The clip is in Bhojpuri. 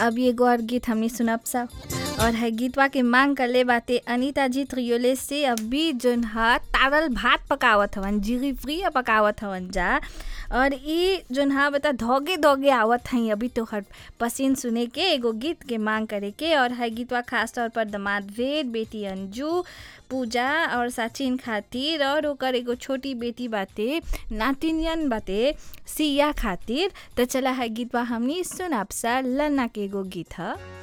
अब एगो और गीत हमनी सुनब सा और है गीतवा के मांग कर ले बाते अनीता जी त्रियोले से अभी जोन हा तारल भात पकावत हवन जीरी फ्री पकावत हवन जा और ई जोन हा बता धोगे धोगे आवत हई अभी तोहर पसीन सुने के एगो गीत के मांग करे के और है गीतवा खास तौर पर दमाद वेद बेटी अंजू पूजा और सचिन खातिर और ओकर एगो छोटी बेटी बाते नातिनियन बाते सिया खातिर तो चला है गीतवा हमनी सुनाब सा लन्ना के एगो गीत ह